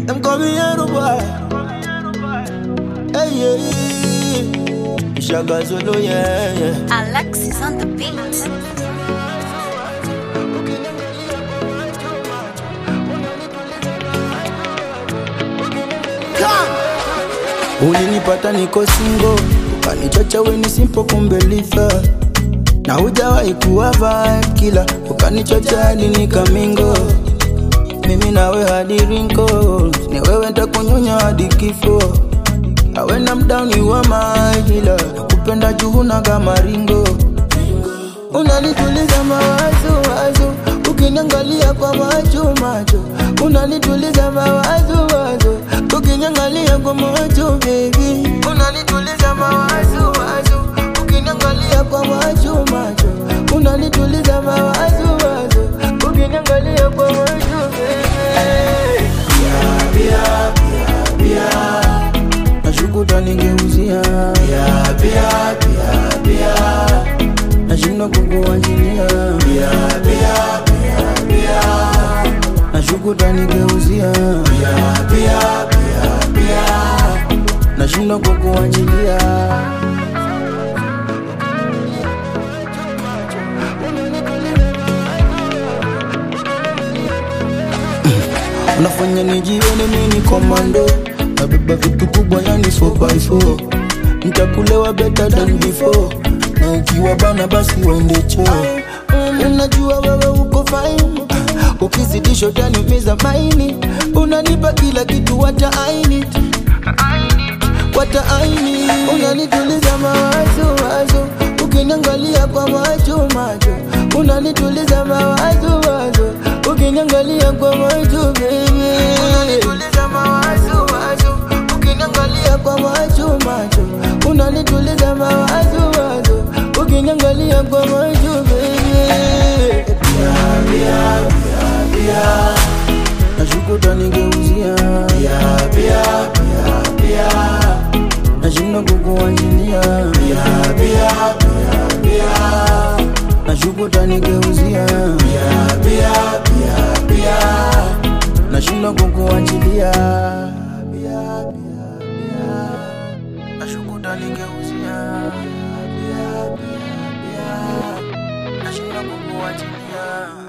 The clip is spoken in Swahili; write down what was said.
Them call me Yellow Boy. Hey, yeah. Shaka Zulu, yeah, yeah. Alexis on the beat. Ulinipata niko singo, ukanichocha weni simple kumbe litha na hujawahi kuwa vibe kila ukanichocha hadi nikamingo mimi nawe hadi wrinkles ni wewe ntakunyonya hadi kifo awe na mdown you are my healer nakupenda juu na kama ringo unanituliza mawazo wazo ukiniangalia kwa macho macho unanituliza mawazo wazo ukiniangalia kwa macho baby unanituliza mawazo wazo ukiniangalia kwa macho macho unanituliza mawazo wazo ukiniangalia kwa macho baby Bia, bia, bia, nashukuta ningeuzia Bia, bia, bia, bia, nashindwa kukuachilia Bia, bia, bia, bia, nashukuta ningeuzia Bia, bia, bia, bia, nashindwa kukuachilia unafanya nijione mini komando nabeba vitu kubwa yani 4x4 ntakulewa better than before na ukiwa bana basi uende choo unajua wewe uko fine ukizidisha utaniumiza maini unanipa kila kitu hata aini wata aini unanituliza mawazo wazo ukiniangalia kwa macho macho unanituliza mawazo wazo ukiniangalia kwa macho baby unanituliza mawazo wazo ukiniangalia kwa macho macho unanituliza mawazo wazo ukiniangalia kwa macho baby bia bia bia bia nashukuta ningeuzia bia bia bia bia nashindwa kukuachilia bia bia bia bia nashukuta ningeuzia bia bia bia bia nashindwa kukuachilia bia bia bia nashukuta ningeuzia bia bia bia nashindwa kukuachilia